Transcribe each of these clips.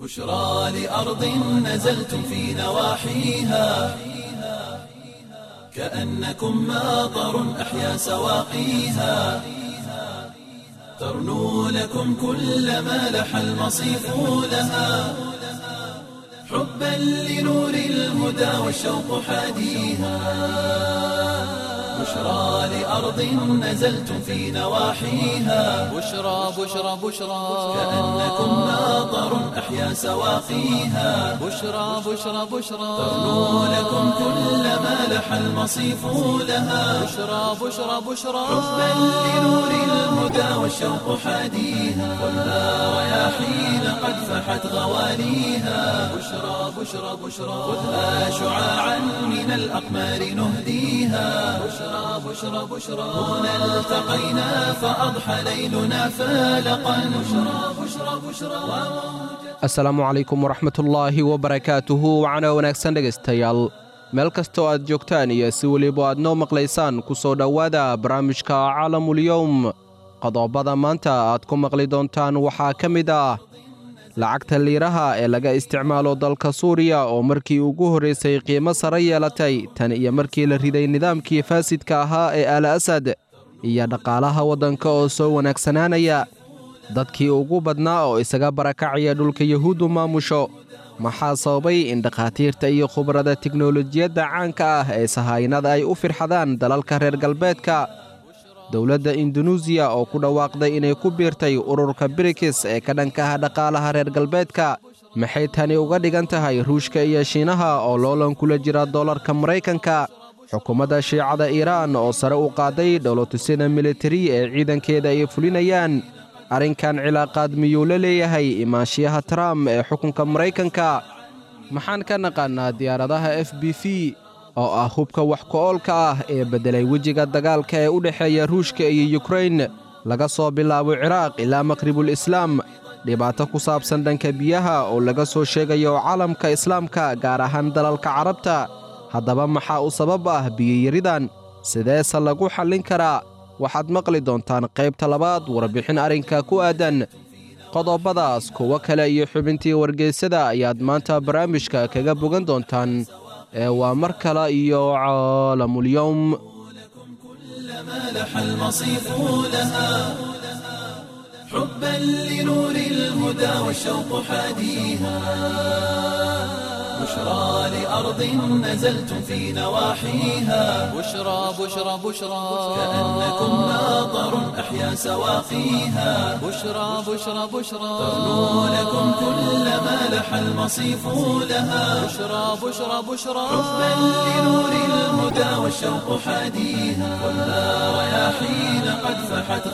بشرى لأرض نزلتم في نواحيها كأنكم ماطر أحيا سواقيها ترنو لكم كل ما لح المصيف لها حبا لنور الهدى والشوق حاديها بشرى لأرض نزلتم في نواحيها بشرى بشرى بشرى كأنكم ماطر أحيا سواقيها بشرى بشرى بشرى ترنو لكم كل ما لح المصيف لها بشرى بشرى بشرى حبا لنور الهدى والشوق حاديها والنار رياحين قد فحت غواليها بشرى بشرى بشرى خذها شعاعا من الأقمار نهديها بشرى بشرى بشرى هنا التقينا فأضحى ليلنا فالقا بشرى بشرى بشرى asalaamu calaykum waraxmatullaahi wabarakaatuhu wacana wanaagsan dhegaystayaal meel kastoo aad joogtaan iyo si weliba aad noo maqlaysaan ku soo dhowaada barnaamijka caalamulyowm qodobada maanta aad ku maqli doontaan waxaa ka mid ah lacagta liiraha ee laga isticmaalo dalka suuriya oo markii ugu horraysay qiimo sare yeelatay tan iyo markii la riday nidaamkii faasidka ahaa ee al asad iyo dhaqaalaha waddanka oo soo wanaagsanaanaya dadkii ugu badnaa oo isaga barakacaya dhulka yuhuuddu maamusho maxaa sababay in dhakhaatiirta iyo khubarada tiknolojiyadda caanka ah ee sahaynada ay u firxadaan dalalka reer galbeedka dowladda indunuusiya oo ku dhawaaqday inay ku biirtay ururka birikis ee ka dhanka ah dhaqaalaha reer galbeedka maxay tani uga dhigan tahay ruushka iyo shiinaha oo loolan kula jira dollarka maraykanka xukuumadda shiicada iiraan oo sare u qaaday dholotusida militari ee ciidankeeda ay fulinayaan arrinkan cilaaqaad miyuu la leeyahay imaanshiyaha trump ee xukunka maraykanka maxaan ka naqaannaa diyaaradaha f b v oo ah hubka wax ku-oolka ah ee beddelay wejiga dagaalka ee u dhexeeya ruushka iyo yukrain laga soo bilaabo ciraaq ilaa maqribul islaam dhibaato ku saabsan dhanka biyaha oo laga soo sheegayo caalamka islaamka gaar ahaan dalalka carabta haddaba maxaa u sabab ah biyiyaridan sideese lagu xallin karaa waxaad maqli doontaan qaybta labaad warbixin arrinka ku aadan qodobadaas kuwo kale iyo xubintii wargeysada ayaad maanta barnaamijka kaga bogan doontaan ee waa mar kale iyo caalamulyowm ما لح المصيف لها حبا لنور الهدى والشوق حاديها بشرى لأرض نزلتم في نواحيها بشرى بشرى بشرى كأنكم ماطر أحيا سواقيها بشرى بشرى بشرى ترنو لكم كل ما لح المصيف لها بشرى بشرى بشرى حبا لنور الهدى والشوق حاديها والنار رياحين قد فحت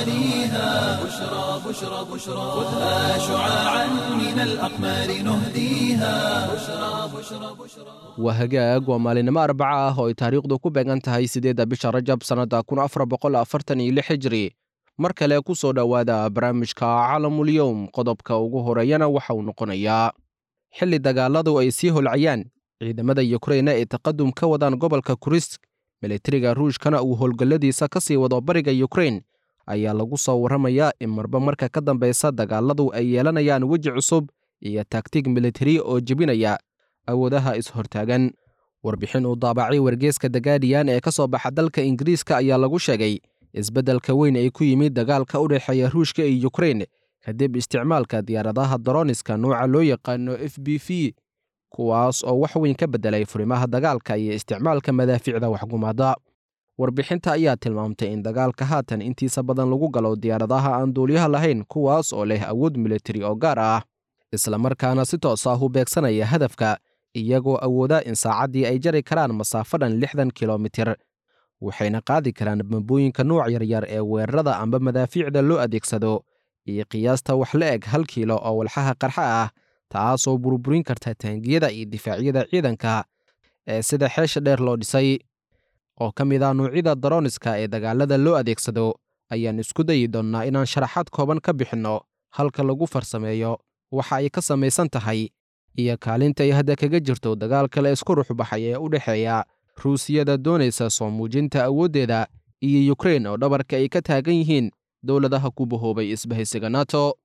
غواليها بشرى بشرى بشرى خذها شعاعا من الأقمار نهديها بشرى بشرى بشرى waa hagaag waa maalinimo arbaca ah oo ay taariikhdu ku beegan tahay siddeedda bisha rajab sannadda kun afar boqol afartan iyo lix hijri mar kale ku soo dhowaada barnaamijka caalamulyowm qodobka ugu horeeyana waxa uu noqonayaa xilli dagaaladu ay sii holcayaan ciidamada yukraina ay taqadum ka wadaan gobolka kurisk militariga ruushkana uu howlgalladiisa ka sii wado bariga yukrain ayaa lagu soo warramayaa in marba marka ka dambaysa dagaaladu ay yeelanayaan weji cusub iyo taktig militari oo jebinaya awoodaha is-hortaagan warbixin uu daabacay wargeeska dagaadhiyan ee ka soo baxa dalka ingiriiska ayaa lagu sheegay isbeddelka weyn ay ku yimid dagaalka u dhexeeya ruushka iyo yukrain kadib isticmaalka diyaaradaha daroniska nooca loo yaqaano f b v kuwaas oo wax weyn ka beddelay furimaha dagaalka iyo isticmaalka madaafiicda waxgumaada warbixinta ayaa tilmaamtay in dagaalka haatan intiisa badan lagu galo diyaaradaha aan duuliyaha lahayn kuwaas oo leh awood militari oo gaar ah islamarkaana si toos ah u beegsanaya hadafka iyagoo awooda in saacaddii ay jari karaan masaafo dhan lixdan kilomitir waxayna qaadi karaan bambooyinka nuuc yaryar ee weerarada amba madaafiicda loo adeegsado iyo qiyaasta wax la eg hal kiilo oo walxaha qarxa ah taasoo burburin karta taangiyada iyo difaacyada ciidanka ee sida xeesha dheer loo dhisay oo ka mid ah nuucyada daroniska ee dagaalada loo adeegsado ayaan isku dayi doonnaa inaan sharaxaad kooban ka bixinno halka lagu farsameeyo waxa ay ka samaysan tahay iyo kaalinta ay hadda kaga jirto dagaalka la isku ruxbaxay ee u dhexeeya ruusiyada doonaysa soo muujinta awooddeeda iyo yukrain oo dhabarka ay ka taagan yihiin dowladaha ku bahoobay isbahaysiga nato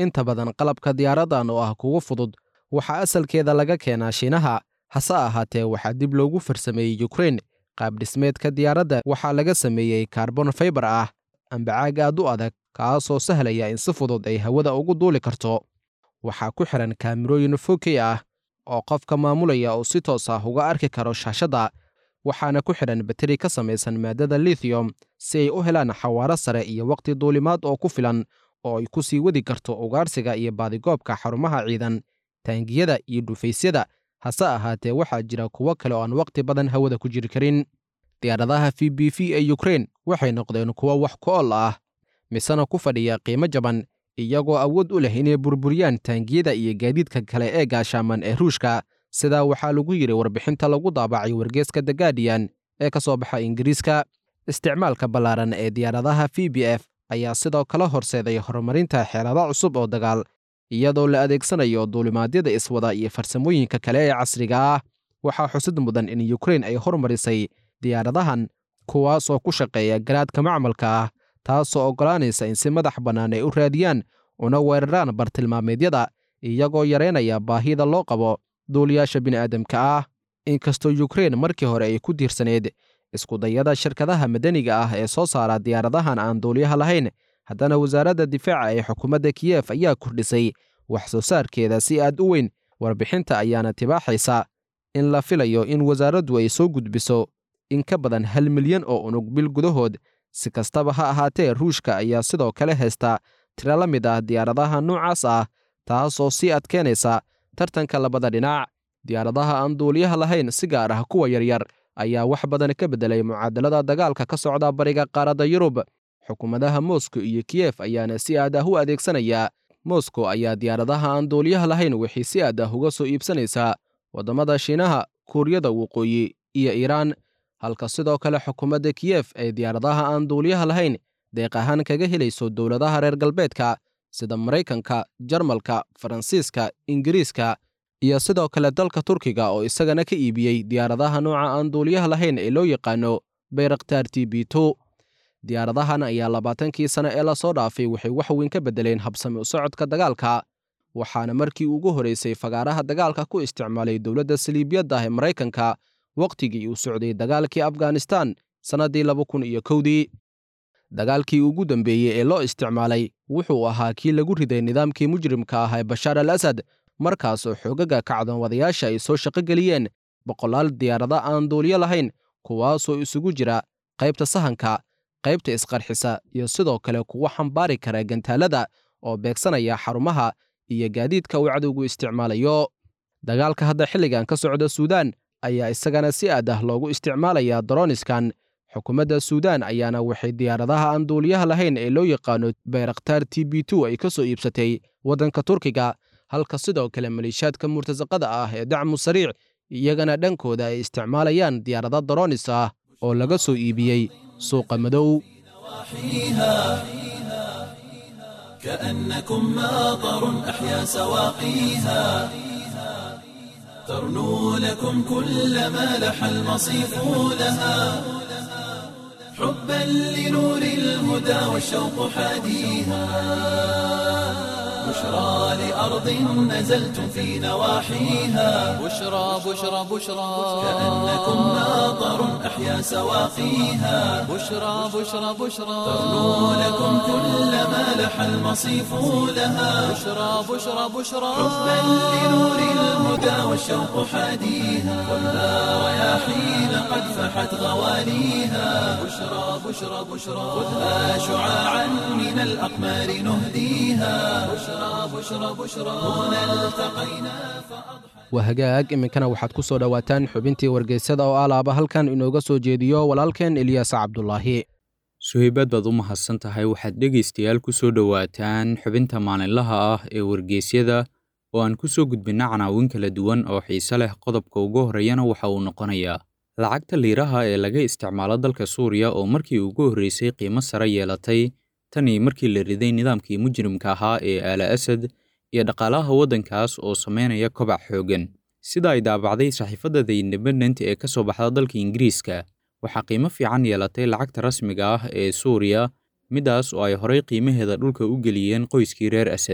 inta badan qalabka diyaaradan oo ah kugu fudud waxaa asalkeeda laga keenaa shiinaha hase ahaatee waxaa dib loogu farsameeyey yukrain qaabdhismeedka diyaaradda waxaa laga sameeyey karbon faybar ah ambacaag aad u adag kaasoo sahlaya in si fudud ay hawada ugu duuli karto waxaa ku xihan kaamirooyin fokey ah oo qofka maamulaya uu si toos ah uga arki karo shaashadda waxaana ku xidhan bateri ka samaysan maadada lithium si ay u helaan xawaaro sare iyo waqti duulimaad oo ku filan oo ay ku sii wadi karto ugaarsiga iyo baadigoobka xarumaha ciidan taangiyada iyo dhufaysyada hase ahaatee waxaa jira kuwo kale oo aan waqti badan hawada ku jiri karin diyaaradaha v b v ee yukrain waxay noqdeen kuwo wax ku ol ah misena ku fadhiya qiimo jaban iyagoo awood u leh inay burburiyaan taangiyada iyo gaadiidka kale ee gaashaaman ee ruushka sidaa waxaa lagu yidhi warbixinta lagu daabacay wargeeska the guardian ee ka soo baxa ingiriiska isticmaalka ballaaran ee diyaaradaha v b f ayaa sidoo kale horseeday horumarinta xeelado cusub oo dagaal iyadoo la adeegsanayo duulimaadyada iswada iyo farsamooyinka kale ee casriga ah waxaa xusid mudan in yukrain ay hormarisay diyaaradahan kuwaasoo ku shaqeeya garaadka macmalka ah taasoo oggolaanaysa in si madax bannaan ay u raadiyaan una weeraraan bartilmaameedyada iyagoo yaraynaya baahida loo qabo duuliyaasha bini'aadamka ah inkastoo yukrain markii hore ay ku tiirsaneyd iskudayada shirkadaha madaniga ah ee soo saara diyaaradahan aan duuliyaha lahayn haddana wasaaradda difaaca ee xukuumadda kiyef ayaa kordhisay wax soo saarkeeda si aad u weyn warbixinta ayaana tibaaxaysa in la filayo in wasaaraddu ay soo gudbiso in ka badan hal milyan oo unug bil gudahood si kastaba ha ahaatee ruushka ayaa sidoo kale haysta tiro la mid ah diyaaradaha noocaas ah taasoo sii adkeynaysa tartanka labada dhinac diyaaradaha aan duuliyaha lahayn si gaar ah kuwa yaryar ayaa wax badan ka beddelay mucaadalada dagaalka ka socda bariga qaaradda yurub xukuumadaha moscow iyo kiyef ayaana si aad ah u adeegsanaya moscow ayaa diyaaradaha aan duuliyaha lahayn waxay si aad ah uga soo iibsanaysaa waddamada shiinaha kuuriyada waqooyi iyo iiraan halka sidoo kale xukuumadda kiyef ay diyaaradaha aan duuliyaha lahayn deeq ahaan kaga helayso dowladaha reer galbeedka sida maraykanka jarmalka faransiiska ingiriiska iyo sidoo kale dalka turkiga oo isagana ka iibiyey diyaaradaha nooca aan duuliyaha lahayn ee loo yaqaano bayraktar t b to diyaaradahan ayaa labaatankii sane ee lasoo dhaafay waxay wax weyn ka beddeleen habsami u socodka dagaalka waxaana markii ugu horeysay fagaaraha dagaalka ku isticmaalay dowladda saliibiyadda ah ee maraykanka wakhtigii uu socday dagaalkii afghanistan sannaddii laba kun iyo kowdii dagaalkii ugu dambeeyey ee loo isticmaalay wuxuu ahaa kii lagu riday nidaamkii mujrimka ah ee bashaar al asad markaasoo xoogaga kacdoonwadayaasha ay soo shaqo geliyeen boqolaal diyaarada aan duuliyo lahayn kuwaasoo isugu jira qaybta sahanka qaybta isqarxisa iyo sidoo kale kuwa xambaari kara gantaalada oo beegsanaya xarumaha iyo gaadiidka uu cadowgu isticmaalayo dagaalka hadda xilligan ka socda suudaan ayaa isagana si aad ah loogu isticmaalayaa doroniskan xukuumadda suudaan ayaana waxay diyaaradaha aan duuliyaha lahayn ee loo yaqaano bayraktar t b to ay ka soo iibsatay waddanka turkiga halka sidoo kale maliishaadka murtasaqada ah ee dacmu sariic iyagana dhankooda ay isticmaalayaan diyaarada doronis ah oo laga soo iibiyey suuqa madow كأنكم ماطر أحيا سواقيها ترنو لكم كل ما لح المصيف لها حبا لنور الهدى والشوق حاديها بشرى لأرض نزلتم في نواحيها بشرى بشرى بشرى كأنكم ماطر أحيا سواقيها بشرى بشرى بشرى ترنو لكم كل ما لح المصيف لها بشرى بشرى بشرى حبا لنور الهدى والشوق حاديها والنار رياحين قد فحت غواليها بشرى بشرى بشرى خذها شعاعا من الأقمار نهديها بشرى بشرى بشرى هنا التقينا waa hagaag iminkana waxaad ku soo dhowaataan xubintii wargeysada oo alaaba halkan inooga soo jeediyo walaalkeen eliyaas cabdulaahi suhaybaad baad u mahadsan tahay waxaad dhegaystayaal ku soo dhowaataan xubinta maalinlaha ah ee wargeysyada oo aan ku soo gudbinna canaawin kala duwan oo xiise leh qodobka ugu horreeyana waxa uu noqonayaa lacagta liiraha ee laga isticmaalo dalka suuriya oo markii ugu horreysay qiimo sare yeelatay tanii markii la riday nidaamkii mujrimka ahaa ee aala asad iyo dhaqaalaha waddankaas oo samaynaya kobac xooggan sida ay daabacday saxiifadda the independent ee ka soo baxda dalka ingiriiska waxaa qiimo fiican yeelatay lacagta rasmiga ah ee suuriya middaas oo ay horay qiimaheeda dhulka u geliyeen qoyskii reer asad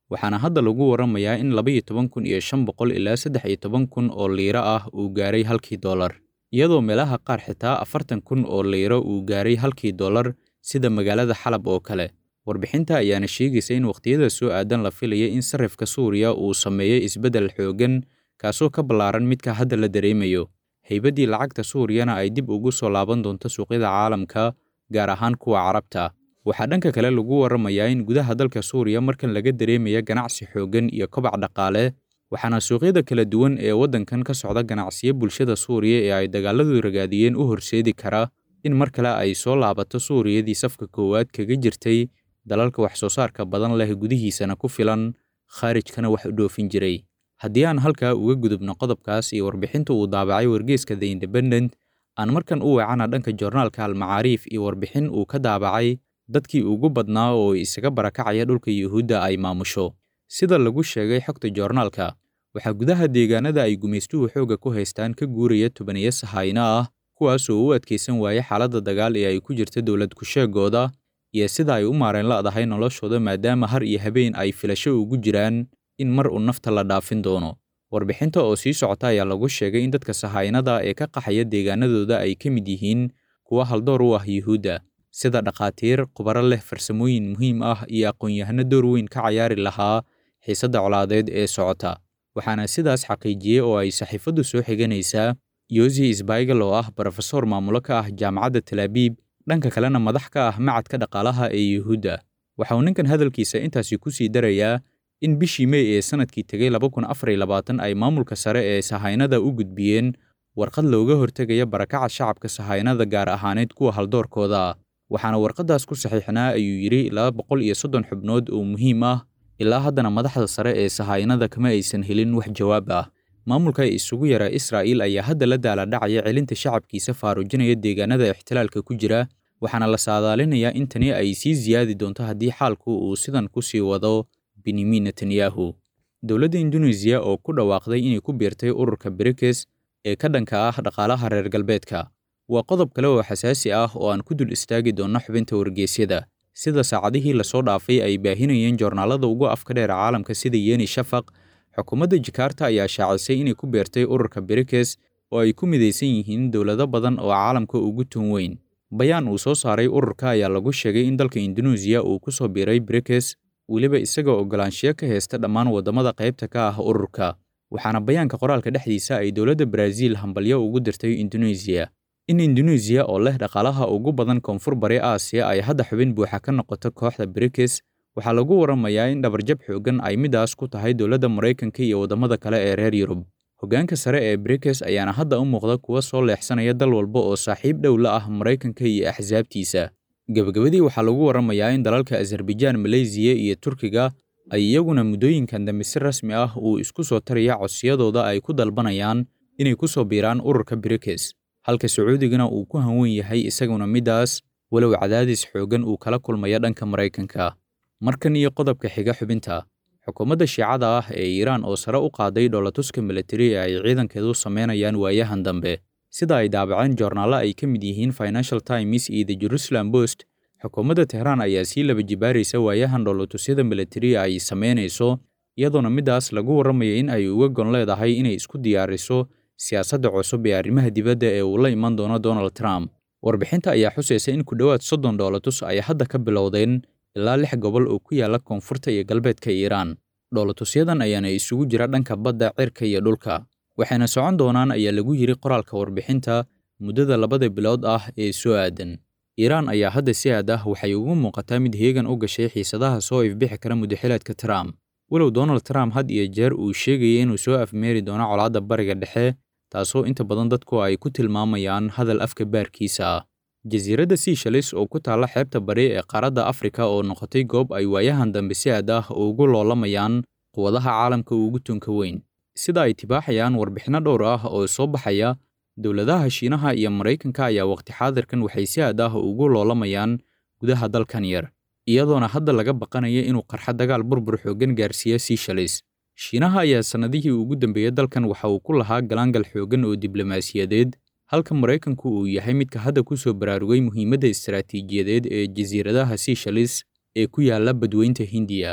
waxaana hadda lagu waramayaa in labaiyo toban kun iyo shan boqol ilaa saddex iyo toban kun oo liiro ah uu gaaray halkii dollar iyadoo meelaha qaar xitaa afartan kun oo liiro uu gaaray halkii dollar sida magaalada xalab oo kale warbixinta ayaana sheegaysa in wakhtiyada soo aadan la filaya in sarifka suuriya uu sameeyey isbeddel xooggan kaasoo ka ballaaran midka hadda la dareemayo haybaddii lacagta suuriyana ay dib ugu soo laaban doonto suuqyada caalamka gaar ahaan kuwa carabta waxaa dhanka kale lagu waramayaa in gudaha dalka suuriya markan laga dareemaya ganacsi xooggan iyo kobac dhaqaale waxaana suuqyada kala duwan ee waddankan ka socda ganacsiyo bulshada suuriya ee ay dagaaladu ragaadiyeen u horseedi kara in mar kale ay soo laabato suuriyadii safka koowaad kaga jirtay dalalka wax soo saarka badan leh gudihiisana ku filan khaarijkana wax u dhoofin jiray haddii aan halkaa uga gudubno qodobkaas iyo warbixinta uu daabacay wargeeska the independent aan markan u weecana dhanka joornaalka almacaariif iyo warbixin uu ka daabacay dadkii ugu badnaa oo isaga barakacaya dhulka yuhuudda ay maamusho sida lagu sheegay xogta joornaalka waxaa gudaha deegaanada ay gumaystuhu xoogga ku haystaan ka guuraya tobaniyo sahayno ah kuwaasoo u adkaysan waaya xaaladda dagaal ee ay ku jirta dowlad kusheegooda iyo sida ay u maareen la'dahay noloshooda maadaama har iyo habeen ay filasho ugu jiraan in mar uu nafta la dhaafin doono warbixinta oo sii socota ayaa lagu sheegay in dadka sahaynada ee ka qaxaya deegaanadooda ay ka mid yihiin kuwa haldoor u ah yuhuudda sida dhakhaatiir khubaro leh farsamooyin muhiim ah iyo aqoon-yahano door weyn ka cayaari lahaa xiisadda colaadeed ee socota waxaana sidaas xaqiijiyey oo ay saxiifaddu soo xiganaysaa yosi isbaigal oo ah brofesor maamulo ka ah jaamacadda talaabiib dhanka kalena madax ka ah macadka dhaqaalaha ee yuhuudda waxa uu ninkan hadalkiisa intaasi ku sii darayaa in bishii mey ee sanadkii tegay laba kun afar iyo labaatan ay maamulka sare ee sahaynada u gudbiyeen warqad looga hortegaya barakaca shacabka sahaynada gaar ahaaneed kuwa haldoorkooda ah waxaana warqaddaas ku saxiixnaa ayuu yidhi laba boqol iyo soddon xubnood oo muhiim ah ilaa haddana madaxda sare ee sahaynada kama aysan helin wax jawaab ah maamulka isugu yara israa'iil ayaa hadda la daaladhacaya celinta shacabkiisa faarujinaya deegaanada ixtilaalka ku jira waxaana la saadaalinayaa in tani ay sii siyaadi doonto haddii xaalku uu sidan ku sii wado benyamin netanyahu dowladda induneisiya oo ku dhawaaqday inay ku biirtay ururka brikes ee ka dhanka ah dhaqaalaha reer galbeedka waa qodob kale oo xasaasi ah oo aan ku dul istaagi doonno xubinta wargeysyada sida saacadihii lasoo dhaafay ay baahinayeen joornaalada ugu afka dheer caalamka sida yeni shafaq xukuumadda jakarta ayaa shaacisay inay ku beertay ururka brikes oo ay ku midaysan yihiin dowlado badan oo caalamka ugu tun weyn bayaan uu soo saaray ururka ayaa lagu sheegay in dalka induneisiya uu ku soo biiray brikes weliba isagoo oggolaanshiyo ka haysta dhammaan waddamada qaybta ka ah ururka waxaana bayaanka qoraalka dhexdiisa ay dowladda baraaziil hambalyo ugu dirtay induneisiya in induneisiya oo leh dhaqaalaha ugu badan koonfur bari aasiya ay hadda xubin buuxa ka noqoto kooxda brikes waxaa lagu waramayaa in dhabarjab xooggan ay midaas ku tahay dowladda maraykanka iyo waddamada kale ee reer yurub hoggaanka sare ee brikes ayaana hadda u muuqda kuwa soo leexsanaya dal walba oo saaxiib dhow la ah maraykanka iyo axsaabtiisa gebagabadii waxaa lagu waramayaa in dalalka azerbaijaan maleysiya iyo turkiga ay iyaguna muddooyinkan dambe si rasmi ah uu isku soo taraya codsiyadooda ay ku dalbanayaan inay ku soo biiraan ururka brikes halka sacuudigana uu ku hanwen yahay isaguna middaas walow cadaadis xooggan uu kala kulmaya dhanka maraykanka markan iyo qodobka xiga xubinta xukuumadda shiicada ah ee iiraan oo sare u qaaday dhoolatuska militari ee ay ciidankeedu samaynayaan waayahan dambe sida ay daabaceen joornaallo ay ka mid yihiin financial times iyo the jerusalem post xukuumadda tehraan ayaa sii laba jibaaraysa waayahan dhoolatusyada militari ay samaynayso iyadoona middaas lagu warramaya in ay uga gon leedahay inay isku diyaariso siyaasadda cusub ee arrimaha dibadda ee uu la iman doono donald trump warbixinta ayaa xusaysa in ku dhowaad soddon dhoolatus ay hadda ka bilowdeen ilaa lix gobol oo ku yaalla koonfurta iyo galbeedka iiraan dhoolatusyadan ayaana isugu jira dhanka badda cirka iyo dhulka waxayna socon doonaan ayaa lagu yidhi qoraalka warbixinta muddada labada bilood ah ee soo aadan iiraan ayaa hadda si aad ah waxay ugu muuqataa mid heegan u gashay xiisadaha soo ifbixi kara muddaxileedka trump walow donald trump had iyo jeer uu sheegaya inuu soo afmeeri doono colaadda bariga dhexe taasoo inta badan dadku ay ku tilmaamayaan hadal afka baarkiisa ah jasiiradda seashalis oo ku taalla xeebta bari ee qaaradda afrika oo noqotay goob ay waayahan dambe si aad ah ugu loolamayaan quwadaha caalamka ugu tunka weyn sida ay tibaaxayaan warbixinno dhowr ah oo soo baxaya dowladaha shiinaha iyo maraykanka ayaa waqti xaadirkan waxay si aad ah ugu loolamayaan gudaha dalkan yar iyadoona hadda laga baqanaya inuu qarxa dagaal burbur xooggan gaarsiiya seashalis shiinaha ayaa sannadihii ugu dambeeyey dalkan waxa uu ku lahaa galaangal xooggan oo diblomaasiyadeed halka maraykanku uu yahay midka hadda ku soo baraarugay muhiimadda istaraatiijiyadeed ee jasiiradaha seashalis ee ku yaalla badweynta hindiya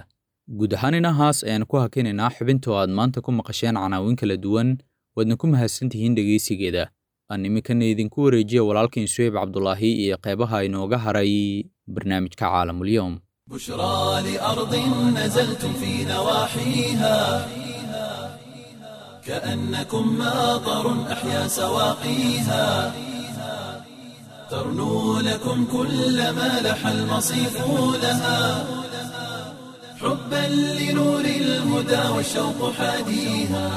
guud ahaan inahaas ayaan ku hakinaynaa xubinta oo aad maanta ku maqasheen canaawin kala duwan waadna ku mahadsantihiin dhegaysigeeda aan iminkana idinku wareejiya walaalkiin suheyb cabdulaahi iyo qeybaha inooga haray barnaamijka caalamulyoom بشرى لأرض نزلتم في نواحيها كأنكم ماطر أحيا سواقيها ترنو لكم كل ما لح المصيف لها حبا لنور الهدى والشوق حاديها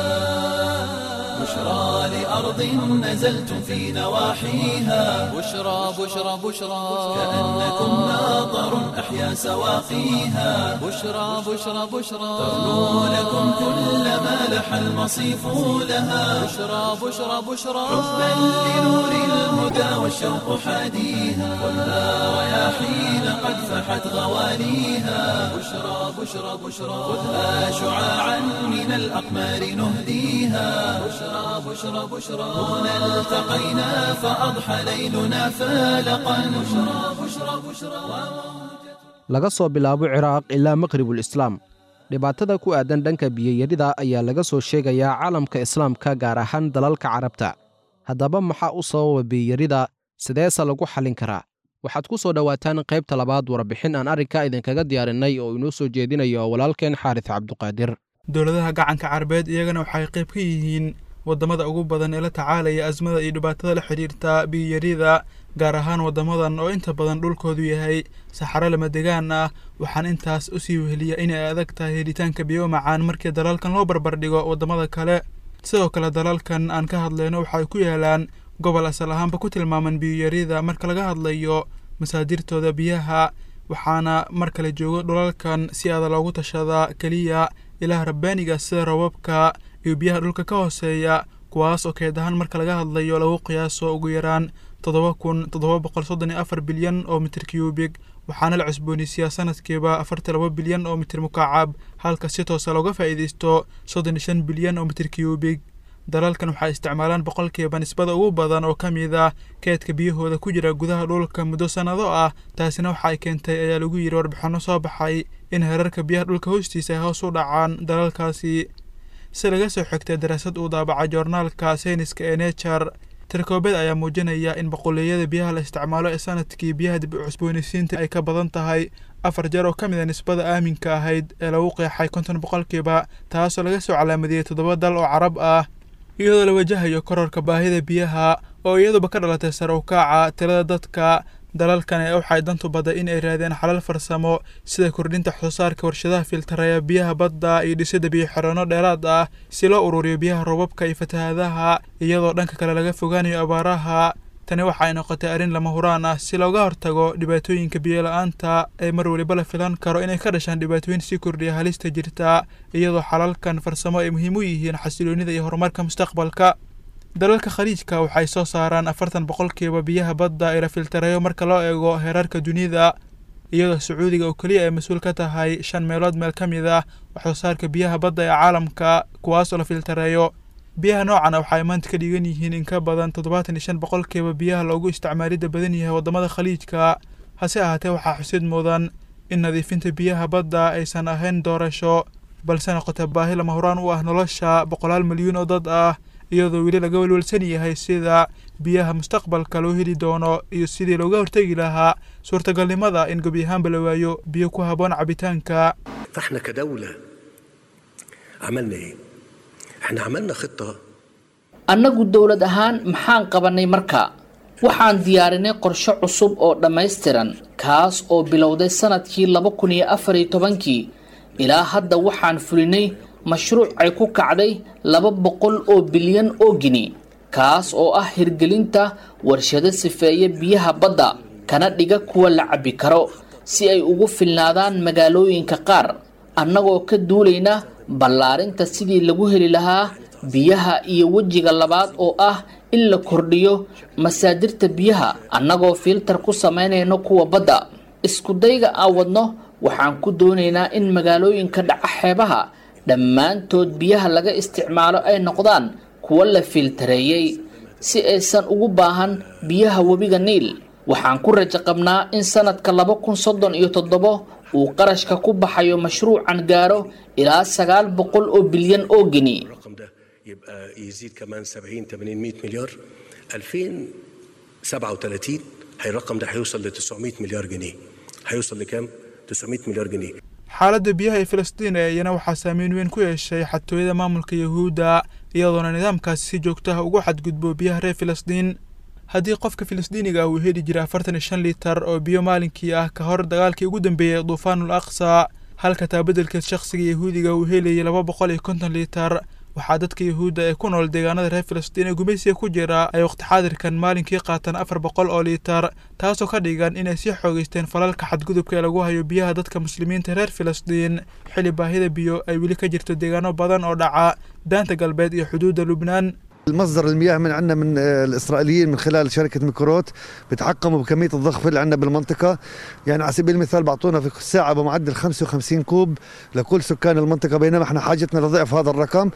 بشرى لأرض نزلتم في نواحيها بشرى بشرى بشرى كأنكم ماطر أحيا سواقيها بشرى بشرى بشرى ترنو لكم كل ما لح المصيف لها بشرى بشرى بشرى حبا لنور الهدى والشوق حاديها خذها رياحين قد فحت غواليها بشرى بشرى بشرى خذها شعاعا من الأقمار نهديها بشرى بشرى بشرى هنا التقينا فأضحى ليلنا فالقا بشرى بشرى بشرى laga soo bilaabo ciraaq ilaa maqribul islaam dhibaatada ku aadan dhanka biyayarida ayaa laga soo sheegayaa caalamka islaamka gaar ahaan dalalka carabta haddaba maxaa u sababa biyayarida sideese lagu xallin karaa waxaad ku soo dhowaataan qaybta labaad warbixin aan arrinka idinkaga diyaarinay oo inoo soo jeedinayo walaalkeen xaaris cabduqaadir dowladaha gacanka carabeed iyagana waxay qayb ka yihiin waddamada ugu badan ee la tacaalaya asmada iyo dhibaatada la xidhiirta biyiyarida gaar ahaan waddamadan oo inta badan dhulkoodu yahay saxaro lama degaan ah waxaan intaas u sii weheliya inay adag tahay helitaanka biyo macaan markii dalalkan loo barbardhigo waddamada kale sidoo kale dalalkan aan ka hadlayno waxay ku yaalaan gobol asal ahaanba ku tilmaaman biyiyarida marka laga hadlayo masaadirtooda biyaha waxaana mar kale joogo dhulalkan si aada loogu tashadaa keliya ilaah rabbaaniga sida rababka iyo biyaha dhulka ka hooseeya kuwaas oo keed ahaan marka laga hadlayo lagu qiyaaso ugu yaraan toddoba kun toddoba boqol soddon iyo afar bilyan oo mitir cubig waxaana la cusboonaysiyaa sanadkiiba afartan laba bilyan oo mitir mukaacab halka si toosa looga faa'iidaysto soddon iyo shan bilyan oo mitir cubig dalalkan waxay isticmaalaan boqolkiiba nisbada ugu badan oo ka mid ah keedka biyahooda ku jira gudaha dhulka muddo sannado ah taasina waxa ay keentay ayaa lagu yidhi warbixinno soo baxay in herarka biyaha dhulka hoostiisa ay hoos u dhacaan dalalkaasi si laga soo xigtay daraasad uu daabacay joornaalka sayniska ee nature tirkoobeed ayaa muujinaya in boqoleeyada biyaha la isticmaalo ee sanadkii biyaha dib u cusboonaysiinta ay ka badan tahay afar jeer oo ka mid a nisbada aaminka ahayd ee lagu qeexay konton boqolkiiba taasoo laga soo calaamadiyey toddoba dal oo carab ah iyadoo la wajahayo kororka baahida biyaha oo iyaduba ka dhalatay sare u kaaca tirada dadka dalalkan ee waxay dantu baday in ay raadeen xalal farsamo sida kordhinta waxsoosaarka warshadaha filtaraya biyaha badda iyo dhisidda biyo xirano dheeraad ah si loo ururiyo biyaha roobabka iyo fatahaadaha iyadoo dhanka kale laga fogaanayo abaaraha tani waxa ay noqotay arrin lama huraan ah si looga hortago dhibaatooyinka biyo-la-aanta ee mar weliba la filan karo inay ka dhashaan dhibaatooyin sii kordhiya halista jirta iyadoo xalalkan farsamo ay muhiim u yihiin xasiloonida iyo horumarka mustaqbalka dalalka khaliijka waxay soo saaraan afartan boqolkiiba biyaha badda ee la filtareeyo marka loo eego heerarka dunida iyadoo sacuudiga oo keliya ay mas-uul ka tahay shan meelood meel ka mid ah waxsoosaarka biyaha badda ee caalamka kuwaasoo la filtareeyo biyaha noocana waxay maanta ka dhigan yihiin in ka badan toddobaatan iyo shan boqolkiiba biyaha loogu isticmaalidda badan yahay waddamada khaliijka hase ahaatee waxaa xusid mudan in nadiifinta biyaha badda aysan ahayn doorasho balse noqota baahi lama horaan u ah nolosha boqolaal milyuun oo dad ah iyadoo weli laga welwelsan yahay sida biyaha mustaqbalka loo heli doono iyo sidii looga hortegi lahaa suurtagalnimada in gebi ahaanba la waayo biyo ku habboon cabitaanka فاحنا كدولة عملنا ايه؟ احنا عملنا خطة annagu dowlad ahaan maxaan qabannay marka waxaan diyaarinay qorshe cusub oo dhammaystiran kaas oo bilowday sanadkii laba kun iyo afar iyo tobankii ilaa hadda waxaan fulinay mashruuc ay ku kacday laba boqol oo bilyan oo gini kaas oo ah hirgelinta warshado sifeeya biyaha badda kana dhiga kuwa la cabbi karo si ay ugu filnaadaan magaalooyinka qaar annagoo ka duulayna ballaarinta sidii lagu heli lahaa biyaha iyo wejiga labaad oo ah in la kordhiyo masaadirta biyaha annagoo filtar ku samaynayno kuwa badda iskudayga aan wadno waxaan ku doonaynaa in magaalooyinka dhaca xeebaha dhammaantood biyaha laga isticmaalo ay noqdaan kuwo la filtareeyey si aysan ugu baahan biyaha webiga niil waxaan ku rajo qabnaa in sanadka laba kun soddon iyo toddobo uu qarashka ku baxayo mashruucan gaaro ilaa sagaal boqol oo bilyan oo geni الرقم ده يبقى يزيد كمان 70 80 100 مليار 2037 هي الرقم ده هيوصل ل 900 مليار جنيه هيوصل لكام 900 مليار جنيه xaaladda biyaha ee filistiin ee iyana waxaa saameyn weyn ku yeeshay xatooyada maamulka yahuudda iyadoona nidaamkaasi si joogto ah ugu xadgudbo biyaha reer filistiin haddii qofka filistiiniga ah uu heli jira afartan iyo shan liitar oo biyo maalinkii ah ka hor dagaalkii ugu dambeeyey duufaanul aqsa halka taa beddelkeed shakhsiga yahuudiga uu helayay laba boqol iyo konton liitar waxaa dadka yahuudda ee ku nool deegaanada reer filistiin ee gumaysiga ku jira ay waqti xaadirkan maalinkii qaataan afar boqol oo liitar taasoo ka dhigan inay sii xoogeysteen falalka xadgudubka ee lagu hayo biyaha dadka muslimiinta reer filistiin xili baahida biyo ay weli ka jirto deegaano badan oo dhaca daanta galbeed iyo xuduudda lubnaan المصدر المياه من عندنا من آه، الاسرائيليين من خلال شركه ميكروت بتحكموا بكميه الضخ اللي عندنا بالمنطقه يعني على سبيل المثال بعطونا في الساعه بمعدل 55 كوب لكل سكان المنطقه بينما احنا حاجتنا لضعف هذا الرقم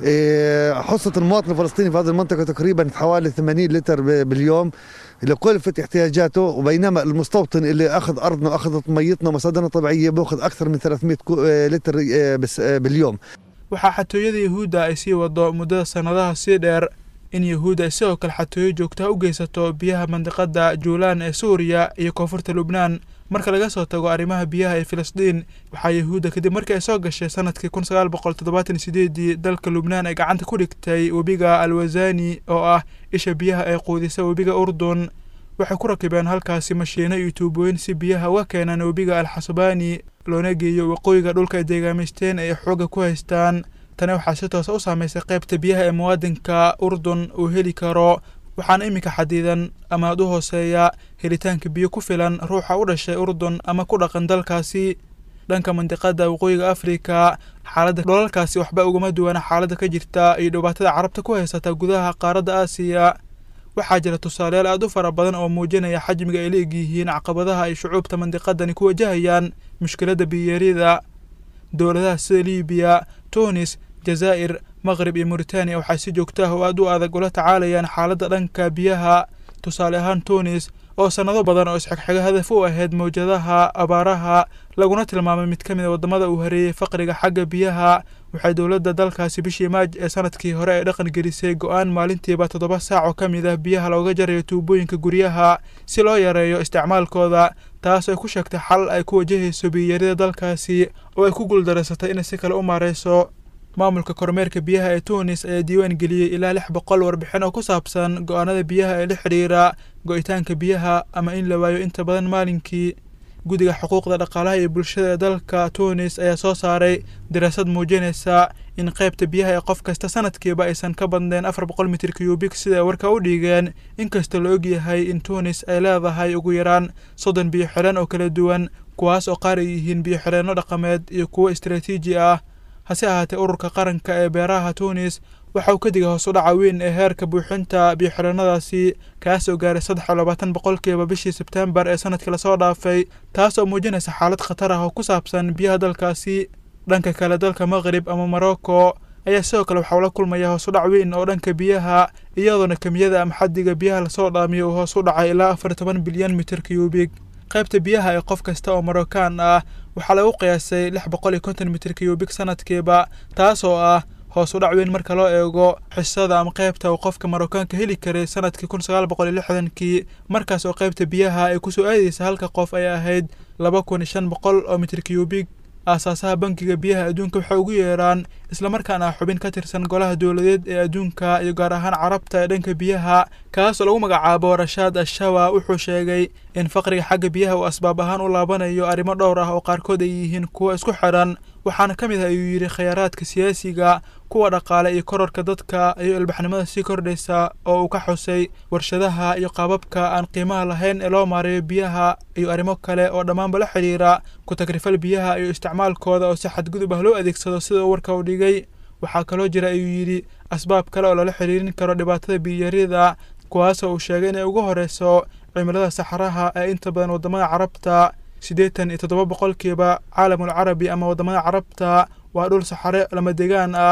إيه، حصه المواطن الفلسطيني في هذه المنطقه تقريبا حوالي 80 لتر ب- باليوم لكلفة احتياجاته وبينما المستوطن اللي اخذ ارضنا واخذ ميتنا ومصادرنا الطبيعيه بياخذ اكثر من 300 كو- آه، لتر آه، بس- آه، باليوم waxaa xatooyada yahuudda ay sii wado muddada sannadaha sii dheer in yahuudda ay sidoo kale xatooyo joogtaha u geysato biyaha mandiqada juulaan ee suuriya iyo koonfurta lubnaan marka laga soo tago arrimaha biyaha ee filistiin waxaa yahuudda kadib markii ay soo gashay sanadkii kun sagaal boqol toddobaatan iyo sideedii dalka lubnaan ay gacanta ku dhigtay webiga alwazani oo ah isha biyaha ee quudisa webiga urdun waxay ku rakibeen halkaasi mashiino iyo tuubooyin si biyaha uga keenaan webiga alxasbaani loona geeyo waqooyiga dhulka ay deegaamaysteen ay xooga ku haystaan tani waxaa si toosa u saameysay qaybta biyaha ee muwaadinka urdun uu heli karo waxaana iminka xadidan ama aad u hooseeya helitaanka biyo ku filan ruuxa u dhashay urdun ama ku dhaqan dalkaasi dhanka mandiqada waqooyiga afrika xaaladda dholalkaasi waxba ugama duwana xaaladda ka jirta iyo dhibaatada carabta ku haysata gudaha qaaradda aasiya waxaa jira tusaaleyaal aad u fara badan oo muujinaya xajmiga ay leegyihiin caqabadaha ay shucuubta mandiqadani ku wajahayaan mushkiladda biyeeryada dowladaha sida liibiya tunis jazaa'ir maqrib iyo mauritaniya waxay si joogto ah oo aad u adag ula tacaalayaan xaaladda dhanka biyaha tusaale ahaan tunis oo sannado badan oo isxigxiga hadaf u ahayd mawjadaha abaaraha laguna tilmaamay mid ka mid a waddamada uu hareeyey faqriga xagga biyaha waxay dowladda dalkaasi bishii maaj ee sanadkii hore ay dhaqan gelisay go-aan maalintiiba toddoba saac oo ka mid ah biyaha looga jarayo tuubooyinka guryaha si loo yareeyo isticmaalkooda taas ay ku sheegtay xal ay ku wajahayso biyarida dalkaasi oo ay ku guuldareysatay inay si kale u maareyso maamulka kormeerka biyaha ee tunis ayaa diiwaan geliyey ilaa lix boqol warbixin oo ku saabsan go-aanada biyaha ee la xidhiira go-itaanka biyaha ama in la waayo inta badan maalinkii guddiga xuquuqda dhaqaalaha iyo bulshada ee dalka tunis ayaa soo saaray daraasad muujinaysa in qaybta biyaha ee qof kasta sanadkiiba aysan ka badnayn afar boqol mitir cubik sida ay warka u dhigeen inkasta la ogyahay in tunis ay leedahay ugu yaraan soddon biyo xidhan oo kala duwan kuwaas oo qaar ay yihiin biyo xidheenno dhaqameed iyo kuwo istaraatiiji ah hase ahaatee ururka qaranka ee beeraha tunis waxa uu ka digay hoos u dhaca weyn ee heerka buuxinta biyo-xidhannadaasi kaas oo gaaray saddex iyo labaatan boqolkiiba bishii sebtembar ee sanadkii lasoo dhaafay taas oo muujinaysa xaalad khatar ah oo ku saabsan biyaha dalkaasi dhanka kale dalka maqrib ama morocco ayaa sidoo kale waxaa ula kulmaya hoos u dhac weyn oo dhanka biyaha iyadoona kemiyada ama xaddiga biyaha lasoo dhaamiyo uu hoos u dhacay ilaa afar iyo toban bilyan mitir cubik qaybta biyaha ee qof kasta oo marocaan ah waxaa lagu qiyaasay lix boqol iyo konton mitir cubik sanadkiiba taas oo ah hoos u dhac weyn marka loo eego xisada ama qaybta uu qofka marokaanka heli karay sanadkii kun sagaal boqol iyo lixdankii markaas oo qaybta biyaha ay kusoo aadaysa halka qof ay ahayd laba kun iyo shan boqol oo mitir cubik aasaasaha bankiga biyaha adduunka waxay ugu yeeraan islamarkaana xubin ka tirsan golaha dowladeed ee adduunka iyo gaar ahaan carabta ee dhanka biyaha kaas oo lagu magacaabo rashaad ashawa wuxuu sheegay in faqriga xagga biyaha uu asbaab ahaan u laabanayo arrimo dhowr ah oo qaarkood ay yihiin kuwo isku xidhan waxaana ka mid ah ayuu yidhi khayraadka siyaasiga kuwa dhaqaale iyo kororka dadka iyo ilbaxnimada sii kordhaysa oo uu ka xusay warshadaha iyo qaababka aan qiimaha lahayn ee loo maareeyo biyaha iyo arrimo kale oo dhammaanba la xidhiira ku tagrifal biyaha iyo isticmaalkooda oo si xadgudub ah loo adeegsado sida uu warka u dhigay waxaa kaloo jira ayuu yidhi asbaab kale oo lala xidhiirin karo dhibaatada biyarida kuwaasoo uu sheegay inay ugu horeyso cimilada saxaraha ee inta badan waddamada carabta siddeetan iyo toddoba boqolkiiba caalamul carabi ama waddamada carabta waa dhul saxare lama degaan ah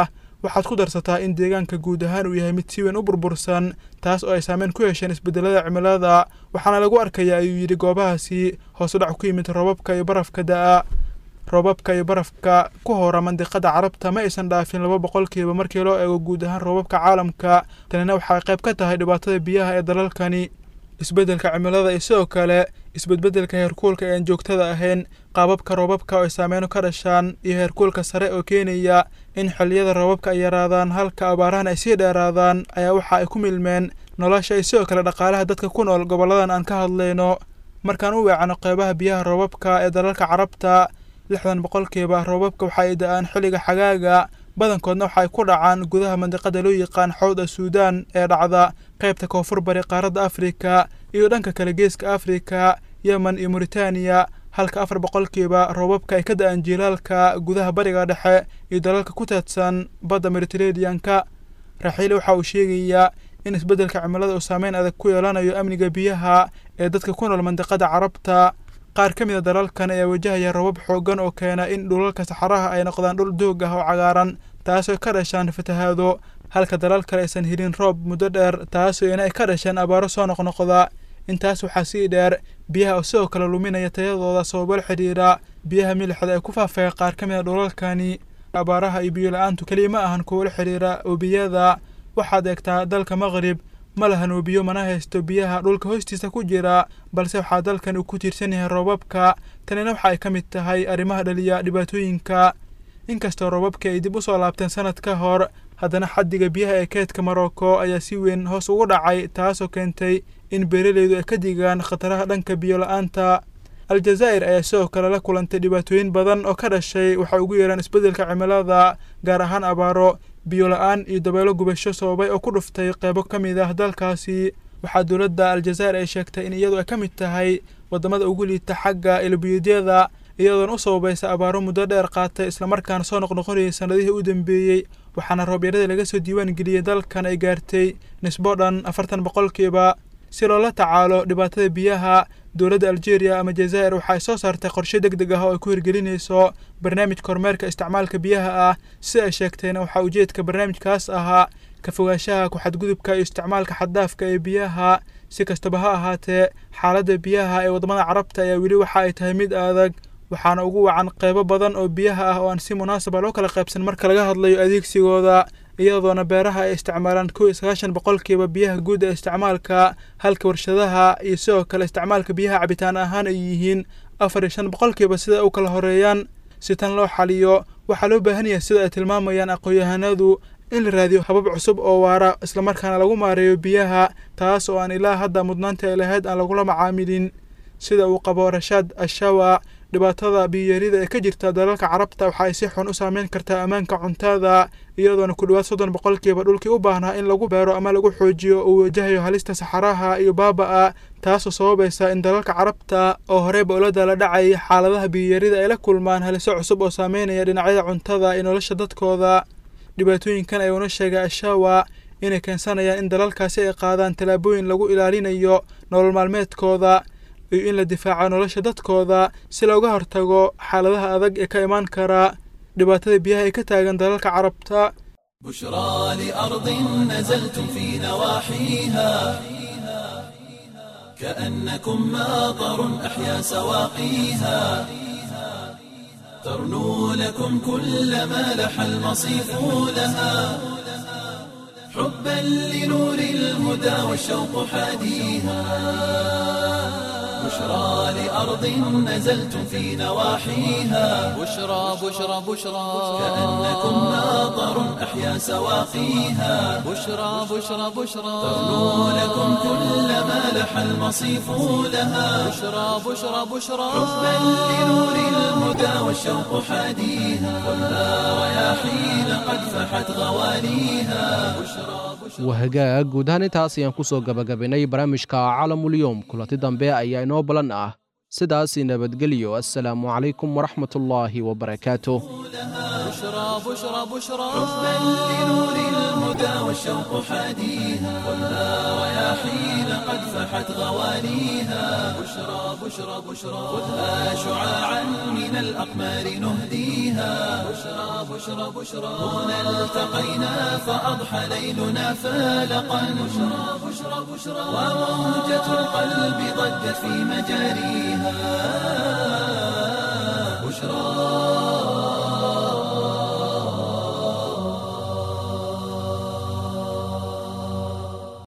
waxaad ku darsataa in deegaanka guud ahaan uu yahay mid si weyn u burbursan taas oo ay saameyn ku yeesheen isbedelada cimilada waxaana lagu arkayaa ayuu yidhi goobahaasi hoos u dhac ku yimid roobabka iyo barafka da'a roobabka iyo barafka ku hora mandiqada carabta ma aysan dhaafin laba boqolkiiba markii loo eego guud ahaan roobabka caalamka tanina waxay qayb ka tahay dhibaatada biyaha ee dalalkani isbeddelka cimilada iyo sidoo kale isbedbedelka heerkuulka ee aan joogtada ahayn qaababka roobabka oo ay saameyno ka dhashaan iyo heerkuulka sare oo keenaya in xilliyada roobabka ay yaraadaan halka abaarahan ay sii dheeraadaan ayaa waxa ay ku milmeen nolosha iyo sidoo kale dhaqaalaha dadka ku nool gobolladan aan ka hadlayno markaan u weecano qeybaha biyaha roobabka ee dalalka carabta lixdan boqolkiiba roobabka waxa ay da-aan xilliga xagaaga badankoodna waxa ay ku dhacaan gudaha mandiqada loo yaqaan xowda suudaan ee dhacda qaybta koonfur bari qaaradda afrika iyo dhanka kale geeska afrika yemen iyo muritaaniya halka afar boqolkiiba roobabka ay ka da-aan jiilaalka gudaha bariga dhexe iyo dalalka ku teedsan badda mediterraneanka raxiile waxa uu sheegayaa in isbeddelka cimilada uu saameyn adag ku yeelanayo amniga biyaha ee dadka ku nool mandiqada carabta qaar ka mid a dalalkan ayaa wajahaya roobab xooggan oo keena in dhulalka saxaraha ay noqdaan dhul doog ah oo cagaaran taasoo ka dhashaan fatahaado halka dalal kale aysan helin roob muddo dheer taasoo ina ay ka dhasheen abaaro soo noqnoqda intaas waxaa sii dheer biyaha oo sidoo kale luminaya tayadooda sababo la xidhiidha biyaha milixda ee ku faafaya qaar ka mid a dhulalkani abaaraha iyo biyo la-aantu keliya ma ahan kuwo la xidhiidha webiyada waxaad eegtaa dalka maqrib ma lahan webiyo mana haysto biyaha dhulka hoostiisa ku jira balse waxaa dalkan uu ku tiirsan yahay roobabka tanina waxa ay ka mid tahay arrimaha dhaliya dhibaatooyinka inkastoo roobabkii ay dib u soo laabteen sanad ka hor haddana xaddiga biyaha ee keedka marocco ayaa si weyn hoos ugu dhacay taasoo keentay in beeralaydu ay ka digaan khataraha dhanka biyo la-aanta aljazaa'ir ayaa sidoo kale la kulantay dhibaatooyin badan oo ka dhashay waxay ugu yeeraan isbeddelka cimilada gaar ahaan abaaro biyo la-aan iyo dabeelo gubasho sababay oo ku dhuftay qeybo ka mid ah dalkaasi waxaa dowladda aljazaa'ir ay sheegtay in iyadu ay ka mid tahay waddamada ugu liita xagga ilbiyuudyada iyadoona u sababaysa abaaro muddo dheer qaatay islamarkaana soo noqnoqonayay sannadihii u dambeeyey waxaana roobyarada laga soo diiwaan geliyey dalkan ay gaartay nisbo dhan afartan boqolkiiba si loola tacaalo dhibaatada biyaha dowladda algeria ama jazaa'ir waxa ay soo saartay qorshe deg deg ah oo ay ku hirgelinayso barnaamijka horumeerka isticmaalka biyaha ah si ay sheegtayna waxaa ujeedka barnaamijkaas ahaa ka fogaanshaha ku-xadgudubka iyo isticmaalka xaddaafka ee biyaha si kastaba ha ahaatee xaaladda biyaha ee waddamada carabta ayaa weli waxa ay tahay mid adag waxaana ugu wacan qeybo badan oo biyaha ah oo aan si munaasaba loo kala qaybsan marka laga hadlayo adeegsigooda iyadoona beeraha ay isticmaalaan kow iyo sagaashan boqolkiiba biyaha guud ee isticmaalka halka warshadaha iyo sidoo kale isticmaalka biyaha cabitaan ahaan ay yihiin afar iyo shan boqolkiiba sida u kala horeeyaan si tan loo xaliyo waxaa loo baahan yahay sida ay tilmaamayaan aqoon-yahanadu in la raadiyo habab cusub oo waara islamarkaana lagu maareeyo biyaha taas oo aan ilaa hadda mudnaanta ay lahayd aan lagula macaamilin sida uu qabo rashaad ashawa dhibaatada biyarida ee ka jirta dalalka carabta waxa ay si xun u saameyn kartaa ammaanka cuntada iyadoona ku dhowaad soddon boqolkiiba dhulkii u baahnaa in lagu beero ama lagu xoojiyo uu wajahayo halista saxaraha iyo baaba-a taasoo sababaysa in dalalka carabta oo horeyba ula dala dhacay xaaladaha biyarida ay la kulmaan haliso cusub oo saameynaya dhinacyada cuntada iyo nolosha dadkooda dhibaatooyinkan ayuuna sheegay ashawa inay keensanayaan in dalalkaasi ay qaadaan tallaabooyin lagu ilaalinayo nolol maalmeedkooda iyo in la difaaco nolosha dadkooda si looga hortago xaaladaha adag ee ka imaan kara dhibaatada biyaha ee ka taagan dalalka carabta بشرى لأرض نزلتم في نواحيها كأنكم ماطر أحيا سواقيها ترنو لكم كل ما لح المصيف لها حبا لنور الهدى والشوق حاديها بشرى لأرض نزلتم في نواحيها بشرى بشرى بشرى كأنكم ماطر أحيا سواقيها بشرى بشرى بشرى ترنو لكم كل ما لح المصيف لها بشرى بشرى بشرى حبا لنور الهدى والشوق حاديها خذها رياحين قد فحت غواليها بشرى wahagaag guud ahaan intaas ayaan ku soo gabagabaynay barnaamijka caalamulyoom kulanti dambe ayaa inoo balan ah sidaas nabadgelyo assalaamu calaykum waraxmatullaahi wabarakaatuh بشرى بشرى بشرى حبا لنور الهدى والشوق حاديها خذها رياحين قد فحت غوانيها بشرى بشرى بشرى خذها شعاعا من الأقمار نهديها بشرى بشرى بشرى هنا التقينا فأضحى ليلنا فالقا بشرى بشرى بشرى وموجة القلب ضجت في مجاريها بشرى